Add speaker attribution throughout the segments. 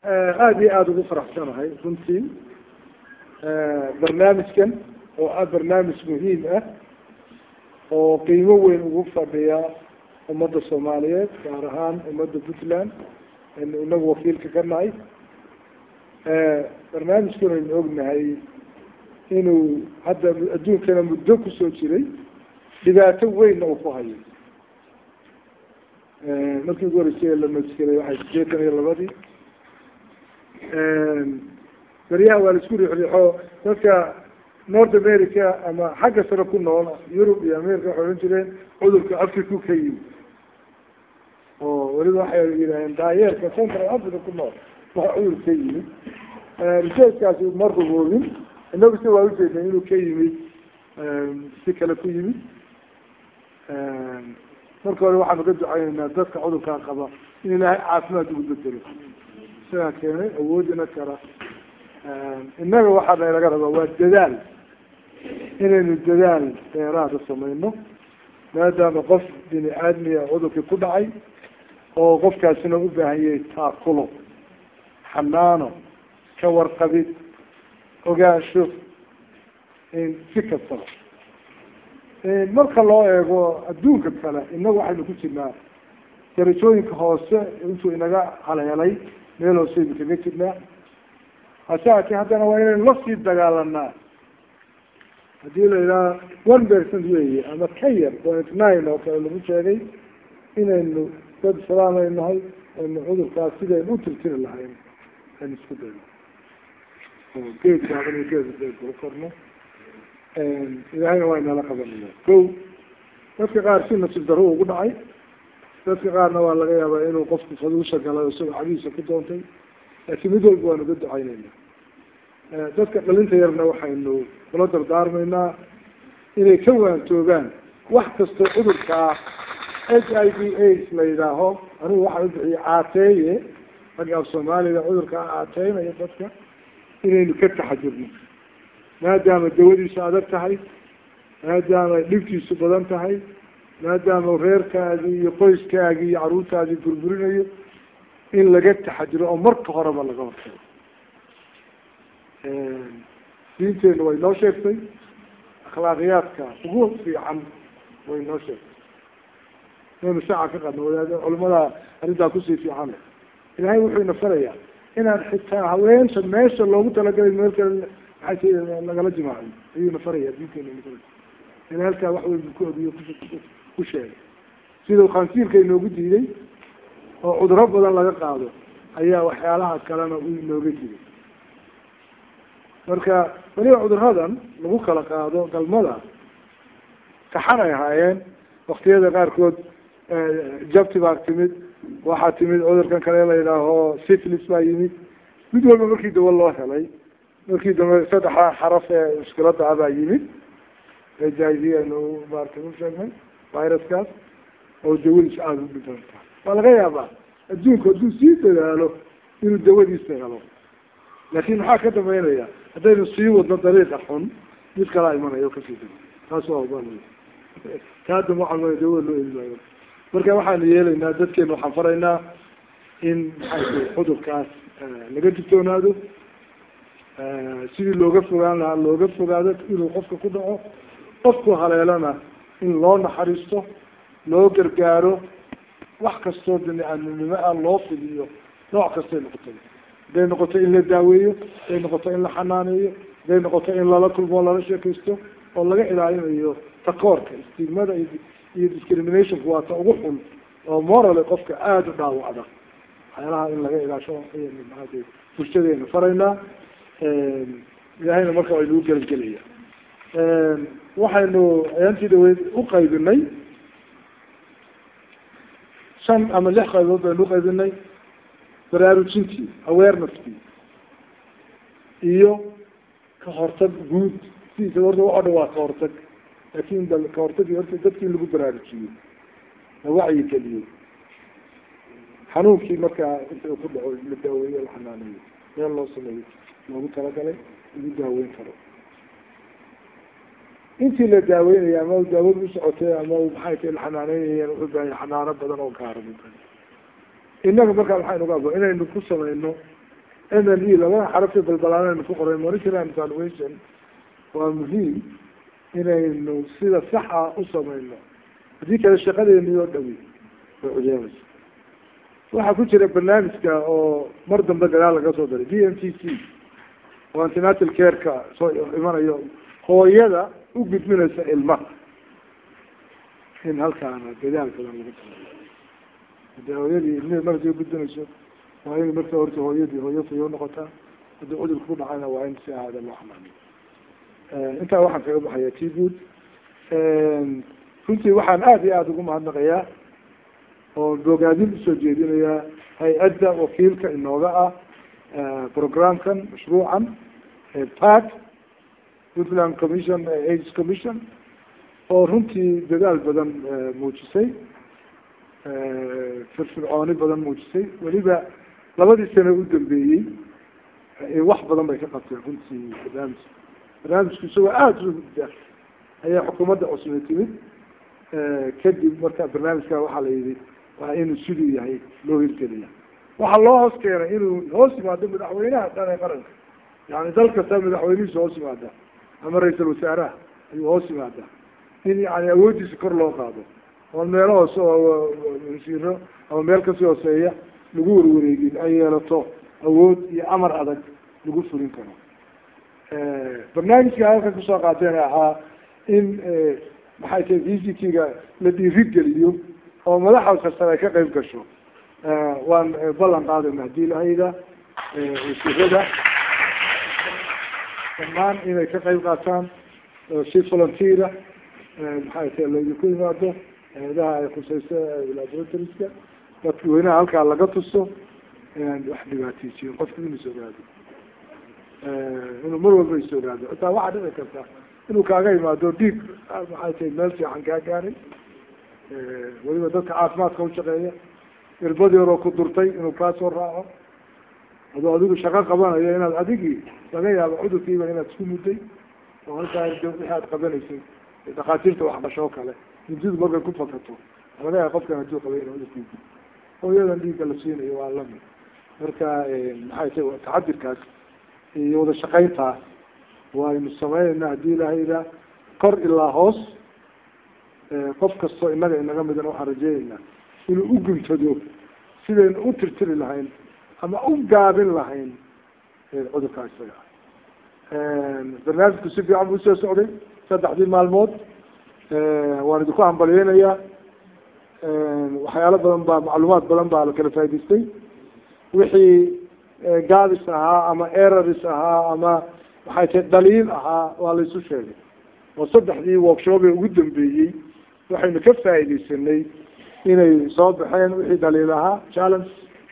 Speaker 1: aada iyo aada ugu faraxsanahay runtii barnaamijkan oo ah barnaamij muhiim ah oo qiimo weyn ugu fadhiya ummadda soomaaliyeed gaar ahaan ummadda puntland aynu inagu wakiilka ka nahay barnaamijkan aynu ognahay inuu hadda adduunkana muddo kusoo jiray dhibaato weynna uu ku hayo markii ugu horeysay la maskiray waxay sideetan iyo labadii beryaha waa la isku riixriixo dadka north america ama xagga sare ku nool yurub iyo america waxay ohan jireen cudurka africa ka yimi oo weliba waxay yidhaaheen daayeerka central africa ku nool waa cudur ka yimid researchkaasi ma ruboobin inagu si waa ujeednay inuu ka yimid si kale ku yimid marka hore waxaanu ka ducayneynaa dadka cudurkaa qaba in ilaahay caafimaad ugu bedelo isagaa keenay awoodina kara innaga waxaa nalaga rabaa waa dadaal inaynu dadaal dheeraada samayno maadaama qof bini aadmiya cudurkii ku dhacay oo qofkaasina u baahan yahay taakulo xanaano ka warqabid ogaansho si kastaba marka loo eego adduunka kale inagu waxaynu ku jirnaa darajooyinka hoose intuu inaga haleelay meel hooseynu kaga jirnaa hase haatee haddana waa inaynu lasii dagaalanaa haddii la yidhaha one percent weeye ama ka yar point nine oo kale lagu sheegay inaynu dad islaam ay nahay aynu cudurkaas sidaynu u tirtiri lahayn aynu isku dayno oo geedkaaban iyo geedka korno ilaahayna waa inala qabanaya ko dadka qaar si nasiib daro ugu dhacay dadka qaarna waa laga yaabaa inuu qofku faduusha galay isagoo cagihiisa ku doontay laakiin mid walba waanu ga ducaynayna dadka dhalinta yarna waxaynu kula dardaarmaynaa inay ka waantoogaan wax kastoo cudurkaa h i v aids la yidhaaho anigu waxaan ubixiyay caateeye ragga af soomaaliga cudurkaa caateynaya dadka inaynu ka taxajurno maadaama dawadiisu adag tahay maadaama dhibtiisu badan tahay maadaama reerkaagii iyo qoyskaagii iyo caruurtaadii burburinayo in laga taxajiro oo marka horeba laga hortago diinteenu way noo sheegtay akhlaaqiyaadka ugu fiican way noo sheegtay inaynu shaaca ka qadno wadaad culamada arrintaa kusii fiican le ilaahay wuxuu ina farayaa inaan xitaa haweenta meesha loogu talagalay meel kale maxay lagala jimaacin ayuuna faraya diinteena in halkaa wax weyn ku ogiyo ku sheegay sidau khansiirka inoogu diiday oo cuduro badan laga qaado ayaa waxyaalaha kalena u inooga jiray marka weliba cuduradan lagu kala qaado galmada kaxan ay ahaayeen waktiyada qaarkood jabti baa timid waxaa timid cudurkan kale la yidhaaho syphilis baa yimid mid walba markii dawa loo helay markii dambe saddexa xaraf ee mushkilada ah baa yimid h i v aynu maarata u sheegnay viruskaas oo dawadiisa aada u dhibanta waa laga yaabaa adduunku hadduu sii dadaalo inuu dawadiisa helo laakin maxaa ka dambeynaya haddaynu sii wadno dariiqa xun mid kalaa imanayo kasii da taas waa oba kaadam waxaa dawada loo eli maayo marka waxaanu yeelaynaa dadkeena waxaan faraynaa in maxay cudurkaas laga digtoonaado sidii looga fogaan lahaa looga fogaado inuu qofka ku dhaco qofku haleelana in loo naxariisto loo gargaaro wax kastoo bini-aadminimo ah loo fidiyo nooc kastay noqotay haday noqoto in la daaweeyo haday noqoto in la xanaaneeyo haday noqoto in lala kulmo lala sheekaysto oo laga ilaalinayo takoorka stigmada iyo discriminationku waa ta ugu xun oo morale qofka aada u dhaawacda waxyaalaha in laga ilaasho ayaynu bulshadeena faraynaa ilaahayna marka waa inagu gelgelaya waxaynu ayaantii dhaweyd uqaybinay shan ama lix qaybood baynu uqaybinay baraarujintii awareness-kii iyo ka hortag guud sidiisa horta waxo dhan waa ka hortag laakin ka hortagi horta dadki in lagu baraarujiyo la wacyi geliyo xanuunkii markaa inta ku dhaco la daaweeyo la xanaaneeyo meel loo sameeyo loogu talagalay lagu daaweyn karo intii la daaweynaya ama daawada usocotay ama maxay tahay la xanaaneynayeen wuxuu baahaya xanaano badan oo gaara innaga markaa maxaynu ga abo inaynu ku sameyno m n e labada xarafta balbalaanaynu ku qoray monitoring and evaluation waa muhiim inaynu sida saxa u samayno haddii kale shaqadeeni oo dhawi way cudeemaysa waxaa ku jira barnaamijka oo mar dambe gadaal laga soo daray d m t c oo antinatal careka soo imanayo hooyada u gudbinaysa ilmaha in halkaana dadaal badan laga sameeyo hadii hooyadii ilmihii markay gudbinayso waa in marka horta hooyadii hooyo fayo noqotaa haddii cudurka ku dhacayna waa in si ahaada loo xamaaniyo intaa waxaan kaga baxaya t good runtii waxaan aada iyo aada ugu mahadnaqayaa oo bogaadin usoo jeedinayaa hay-adda wakiilka inooga ah programkan mashruucan park puntland commission aids commission oo runtii dadaal badan muujisay firfircooni badan muujisay weliba labadii sano u dambeeyey wax badan bay ka qabteen runtii barnaamij barnaamijku isagoo aada u hudda ayaa xukuumadda cusubay timid kadib marka barnaamijka waxaa la yihi waa inuu siduu yahay loo hirgeliya waxaa loo hoos keenay inuu hoos yimaado madaxweynaha dhan ee qaranka yani dal kasta madaxweynihiisa hoos yimaada ama ra-iisal wasaaraha ayuu hoos yimaada in yani awooddiisa kor loo qaado oo meelo hoose oo wasiiro ama meel kasii hooseeya lagu warwareegin ay yeelato awood iyo amar adag lagu fulin karo barnaamijka halka kusoo qaateen ahaa in maxay tahay v c t ga la dhiirigeliyo oo madaxa karsare ay ka qayb gasho waan ballan qaadayna hadii lahayda wasiirada dhammaan inay ka qayb qaataan si volunteera maxay tahay laydinku yimaado hay-adaha ay khuseyso laboratoriska dadweynaha halkaa laga tuso inaan wax dhibaateysiyin qofku inuu is ogaado inuu mar walba is ogaado xitaa waxaa dhici karta inuu kaaga imaado dhiig maxay tahay meel fiican kaa gaaray weliba dadka caafimaadka ushaqeeya irbad yaroo ku durtay inuu kaa soo raaco adoo adigu shaqo qabanayo inaad adigii laga yaabo cudurkiiba inaad isku mudday oo halkaa wixii aad qabanaysay dhakhaatiirta waxqashoo kale hindidu markay ku fakato laga yaaba qofkan haduu qabay in cudurkiisa hooyadan dhiigga la siinayo waa lamid marka maxay tahay taxadirkaas iyo wada shaqayntaa waynu sameynayna hadii lahayda kor ilaa hoos qof kastoo inaga inaga midan waxaan rajeynaynaa inuu u guntado sidaynu u tirtiri lahayn ama u gaabin lahayn cudurkaa isaga barnaamijku si fiican buu usoo socday saddexdii maalmood waan idinku hambalyeynayaa waxyaalo badan baa macluumaad badan baa la kala faa'idaystay wixii gaabis ahaa ama eraris ahaa ama maxay tahay dhaliil ahaa waa laysu sheegay oo saddexdii workshop ee ugu dambeeyey waxaynu ka faaidaysanay inay soo baxeen wixii dhaliil ahaa challenge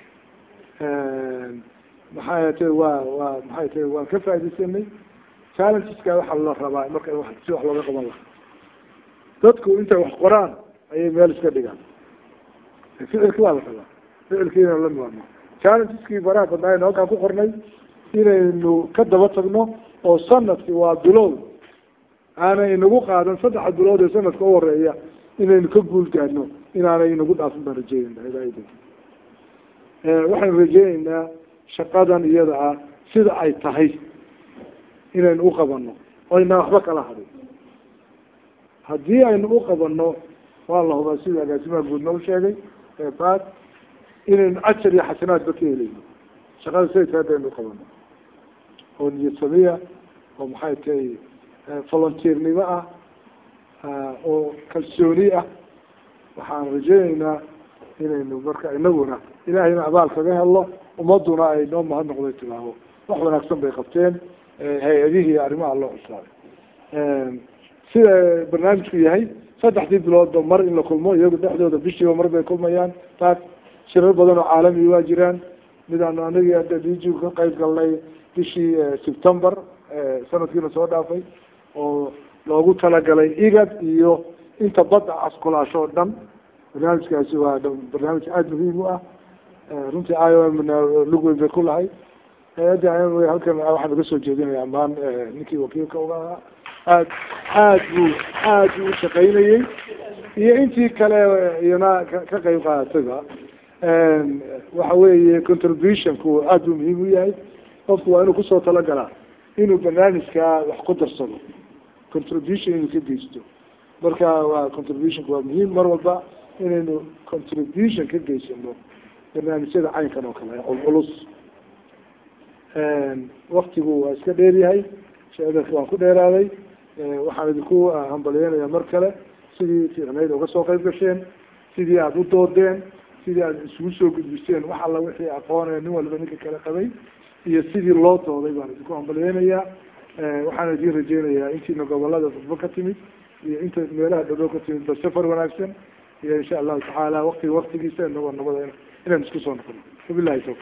Speaker 1: maxay tahay waa waa maxay tahay waan ka faaidaysanay challengeska waxaa la rabaa marka wa si wax looga qaban lahaa dadku intay wax qoraan ayay meel iska dhigaan ficilki waa la rabaa ficilkiina la maarmo challengeski baraha badnaayn halkaan ku qornay inaynu ka daba tagno oo sanadki waa bilow aanay inagu qaadan saddexa bilood ee sanadka u horeeya inaynu ka guul gaadno inaanay inagu dhaafin baan rajeynayna ilaahay waxaynu rajeyneynaa shaqadan iyada ah sida ay tahay inaynu uqabano oo inaan waxba kala hadin haddii aynu uqabano waa la hubaa sida agaasimaha guud noo sheegay eebaad inaynu ajar iyo xasanaadba ka helayno shaqada siday tahay hadaynu uqabano oo niyad samiya oo maxay tahay volunteernimo ah oo kalsooni ah waxaan rajeyneynaa inaynu marka inaguna ilaahayna abaal kaga helo ummaduna ay noo mahad noqday tilaabo wax wanaagsan bay qabteen hay-adihii arrimaha loo cuslaaday sida barnaamijku yahay saddexdii biloodba mar in la kulmo iyagu dhexdooda bishiiba mar bay kulmayaan taas shirar badan oo caalami waa jiraan midaanu anagii hadda dg ka qayb galnay bishii september sanadkiina soo dhaafay oo loogu talagalay igad iyo inta badda caskulaasho o dhan barnaamijkaasi waa barnaamij aada muhiim u ah runtii i o m na lug weyn bay ku lahay hay-adda i m halkan waxaan uga soo jeedinaya amaan ninkii wakiilka uga ahaa aad aad buu aad buu ushaqaynayey iyo intii kale iyana ka qayb qaadatayba waxa weeye contributionku aada u muhiim u yahay qofku waa inuu kusoo talagalaa inuu barnaamijkaa wax ku darsado contribution inuu ka geysto marka waa contributionku waa muhiim mar walba inaynu contribution ka geysano barnaamijyada caynkan oo kale culculus waktigu waa iska dheeryahay sheedarka waan ku dheeraaday waxaan idinku hambalyeynaya mar kale sidii fiicnayd uga soo qayb gasheen sidii aada u doodeen sidii aada isugu soo gudbiseen wax alla wixii aqoonaya nin walba ninka kale qabay iyo sidii loo dooday baan idinku hambalyeynayaa waxaan idin rajeynayaa intiina gobolada fudbo ka timid iyo inta meelaha dhadhow ka timid ba safar wanaagsan iyo insha allahu tacaala waktiga waktigiisa inagoo nabada inaan isku soo noqono wabilahi tawfiq